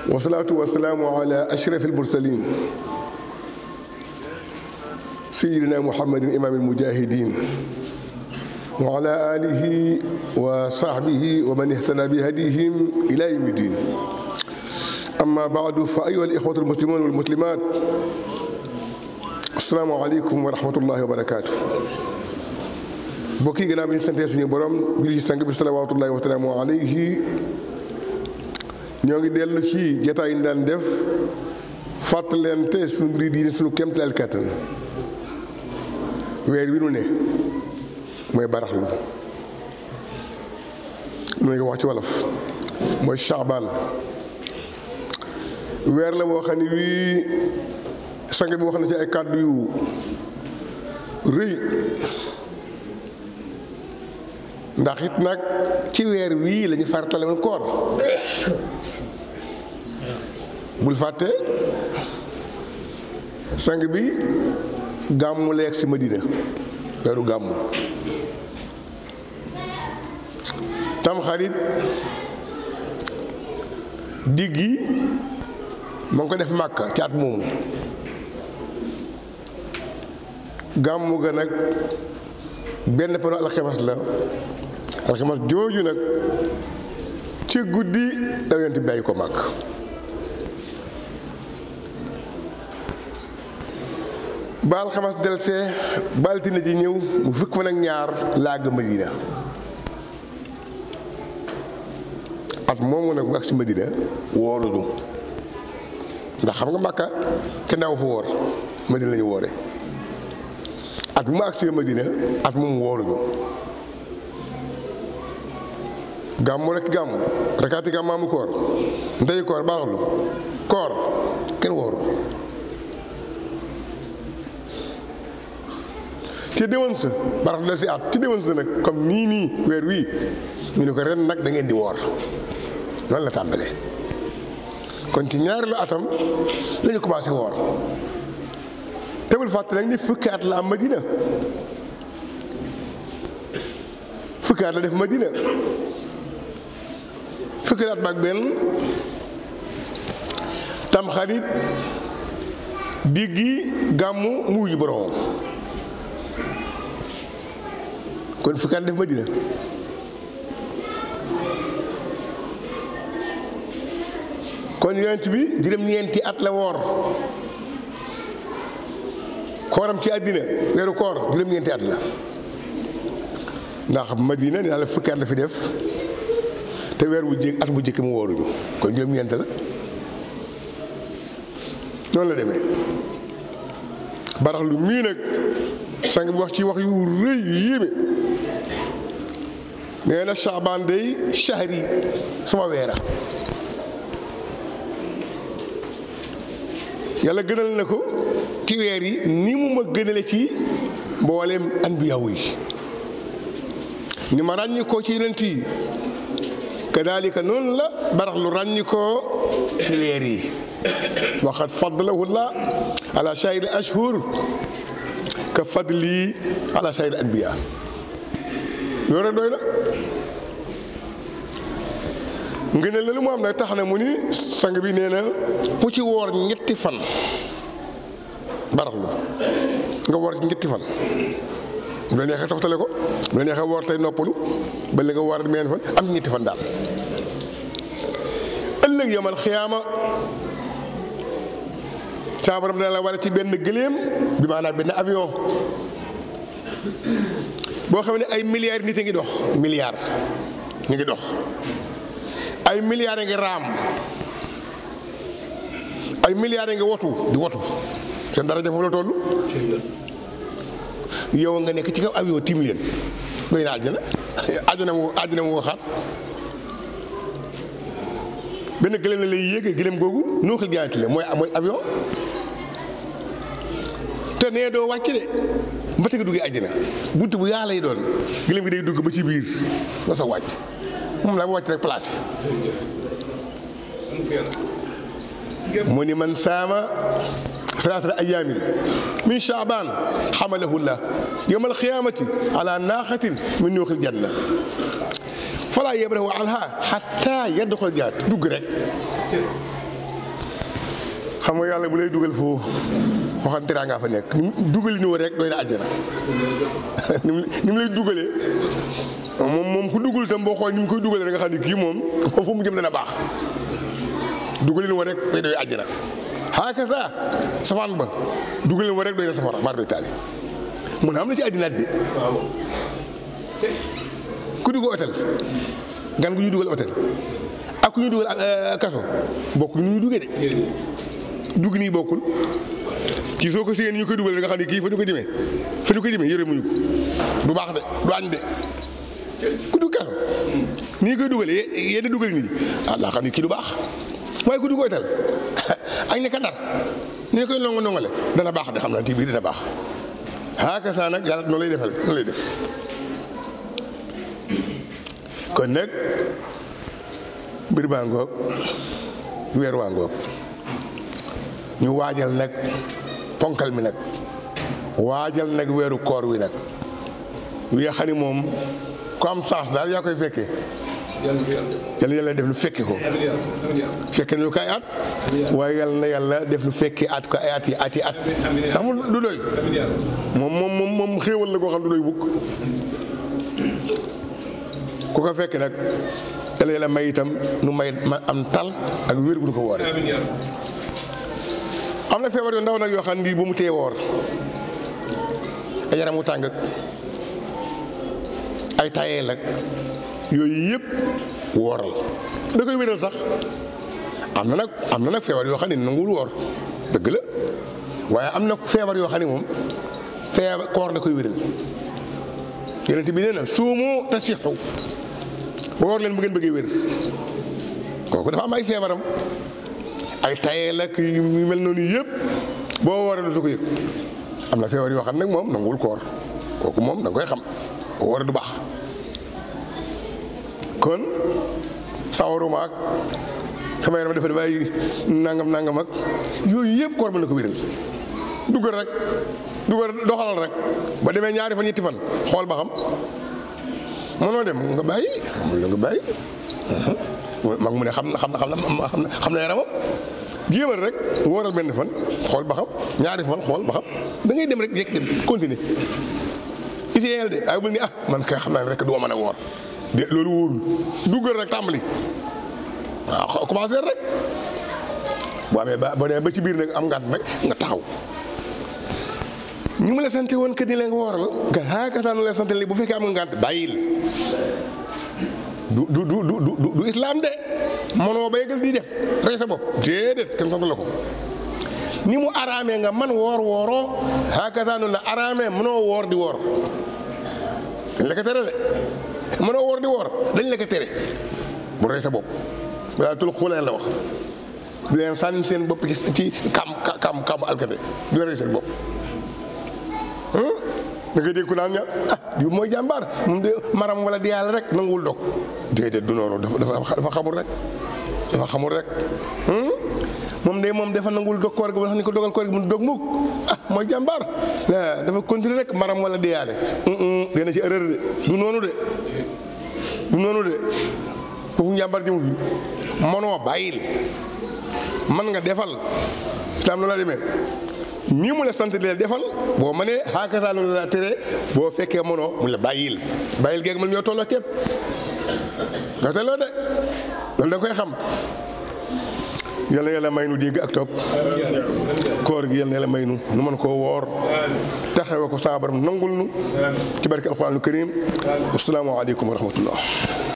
wasalaatu wasalaamu ala ashraf almursalin sayidina muhammadin imaam almujahidin wa ala alihi wa sahbihi wa man ihtada bi hadihim ila yawmi din amma baadu fa ayuha alixwatu almuslimun walmuslimat asalaamu aleykum wa rahmatullahi wa barakatuh mbokk yi gannaaw bi ñu santee suñu borom bi ci sang bi salawaatullahi wa salaamu alayhi ñoo ngi dellu ci jotaay yi ñu daan def fàttalente suñu mbiri diine suñu kéemtalaal kàttan weer wi nu ne mooy baraxlu lu nga wax ci wolof mooy Shaabaan weer la boo xam ne wii sang bi wax na ci ay kàddu yu rëy ndax it nag ci weer wii lañu faratale woon koor bul fàtte sang bi gàmmu leeg si Madina weeru gàmmu tamxarit digg yi ma ngi ko def màkka ci at moomu gàmmu ga nag benn pano alxemes la alxemes jooju nag ci guddi la yonent bi bàyyi ko màkk ba alxames delsee ba altine ji ñëw mu fukk fan ak ñaar làgg Madina at moomu nag mu ak si Madina wooruñu ndax xam nga Màkka kenn daaw fa woor Madina la ñu woore at mu ak si Madina at moom wooruñu gàmmu rek gàmmu rekaati gàmmaamu koor ndey koor baaxlu koor kenn wooru ci déwén sa barax la si at ci déwén sa nag comme nii nii weer wii ñu ne ko ren nag da ngeen di woor loolu la tàmbalee kon ci ñaareelu atam la ñu commencé woor tebul fàtte nag ni fukki at la am Madina fukki at la def Madina fukki at baag benn tamxarit diggi gàmmu mu wuyu boromam kon fukki at def Madina kon yonent bi juróom-ñeenti at la woor kooram ci àddina weeru koor juróom-ñeenti at la ndax Madina nee naa la fukki at la fi def te weer bu jëkk at bu jëkk mu wooruñu kon juróom-ñeent la noonu la demee barax lu mii nag sang bi wax ci wax yu rëy yu yéeme nee na Shaabaan day shahri sama weera yàlla gënal na ko ci weer yi ni mu ma gënale ci mbooleem anbiyaaw yi ni ma ràññi koo ci yonent yi kadaalika noonu la barax lu ràññi koo ci weer yi waxat fadlahu llah ala shahiri ashhur ka fadli ala shahiri anbiya loolu rek doy na ngëneel la lu mu am nag tax na mu ni sang bi nee na ku ci woor ñetti fan baraxlu nga woor ci ñetti fan bu la neexee toftale ko bu la neexee woor tey noppalu ba li nga woor meen fan am ñetti fan daal ëllëg yamal xiyaama caabaram dana la wala ci benn gëléem bi maanaam benn avion boo xam ne ay milliards nit a ngi dox milliards ñu ngi dox ay milliards a ngi raam ay milliards a ngi wotu di wotu seen daraja foofu la toll yow nga nekk ci kaw avion tiim leen doy na àjjana àjjana mu àjjana mu waxaat benn gëléem la lay yéege gëléem googu noo xil jaayante la mooy mooy avion te nee doo wàcc de mbate nga duggee àjjana bunt bu yaa lay doon gëléem gi day dugg ba ci biir nga sa wàcc moom la ba wàcc rek placé mu ni man saama salaasata ayaamin min chaabaan xamalahu llah yowma alqiyamati ala naaxatin min nuuxil janna falaa yabrahu anha xatta yadxul jaat dugg rek xam nga yàlla bu lay dugal foo waxan teraa ngaa fa nekk ni dugali ni rek doy na àjjana ni mu ni mu lay dugalee moom moom ku dugal itam boo xool ni mu koy dugalee nga xam ne kii moom foofu mu jëm dana baax dugali ni rek doy doy àjjana xaaka sa safaan ba dugali ni rek doy na safara maar doy taali mu ne am na ci àddinaat bi ku dugg hôtel gan gu ñu dugal hôtel ak ku ñu dugal kaso bokk ñu ñu duggee de dugg nii bokkul kii soo ko séen ñu koy dugal nga xam ne kii fa ñu koy demee fa ñu koy demee yëre muñu ko du baax de du añ de ku dugg kaso nii koy dugalee yenn dugal nii ah laa xam ne kii du baax waaye ku dugg hôtel ak ne ka dar ni koy nongo nongale dana baax de xam naa ci biir dana baax xaaka saa nag yàlla noonu lay defal noonu lay def kon nag mbir baa ngoog weer waa ngoog ñu waajal nag ponkal mi nag waajal nag weeru koor wi nag wi nga xam ni moom ku am chance daal yaa koy fekkee yàlla yàlla def nu fekke ko fekke nañu ko ay at waaye yàlla na yàlla def nu fekke at ko ay at yi at yi at ndax mu du doy moom moom moom moom xéewal la koo xam du doy bukk ku ko fekke nag yàlla yàlla may itam nu may ma am tal ak wér gu du ko woore am na feebar yu ndaw nag yoo xam ni bu mu tee woor ay yaram wu tàng ay tayeel ak yooyu yëpp wooral da koy wéral sax am na nag am na nag feebar yoo xam ne nanguwul woor dëgg la waaye am na feebar yoo xam ne moom feebar koor da koy wéral yonent bi nee na suumu tasixu woor leen bu ngeen bëggee wér kooku dafa am ay feebaram ay tayeel ak yu mel noonu yëpp boo wooree dootu ko yëg am na feebar yoo xam nag moom nanguwul koor kooku moom da nga koy xam boo wooree du baax kon sawaruma ak sama yaram dafa dafay nangam nangam ak yooyu yëpp koor mën na ko wéral dugal rek dugal doxalal rek ba demee ñaari fan ñetti fan xool ba xam mënoo dem nga bàyyi mun la nga bàyyi mag mu ne xam na xam na xam na xam na yaramam jéemal rek wóoral benn fan xool ba xam ñaari fan xool ba xam da ngay dem rek yekk dem continuer iséel de ay bul ni ah man kay xam naa ne rek du ma mën a woor de loolu wóorul duggal rek tàmbali waaw commencé rek boo amee ba boo demee ba ci biir nag am ngànt nag nga taxaw ñu mu la sante woon que ni la nga wooral nga xaakataan la sante li bu fekkee am nga ngànt bàyyil du du du du du du islam de mënoo ba yëgal di def rey sa bopp déedéet kenn sant la ko ni mu araamee nga man woor wooroo xaakataanu la araamee mënoo woor di woor dañ la ko tere de mënoo woor di woor dañ la ko tere bu rey sa bopp daa tul xuleen la wax du leen sànni seen bopp ci ci kam kam kam alkate du leen rey seen bopp da ngay dégg ku naan ña ah di mooy jàmbaar moom de maram wala di yàlla rek nanguwul dog déedéet du noonu dafa dafa xamul rek dafa xamul rek moom de moom dafa nanguwul dog koor gi ba xam ni ko dogal koor gi mu dog mukk ah mooy jàmbaar dafa continuer rek maram wala di yàlla dina ci erreur de du noonu de du noonu de foofu njàmbaar jëmu fi mënoo bàyyil man nga defal islam noonu la demee nii mu la sant leen defal boo mënee xaakataa loolu la tere boo fekkee mënoo mu la bàyyil bàyyil geeg man ñoo tolloo képp ñoo tolloo de loolu da nga koy xam yàlla yàlla may nu dégg ak topp koor gi yàlla yàlla may nu nu mën koo woor taxawe ko saa baram nangul nu ci barke alxuraanul karim asalaamaaleykum wa rahmatullah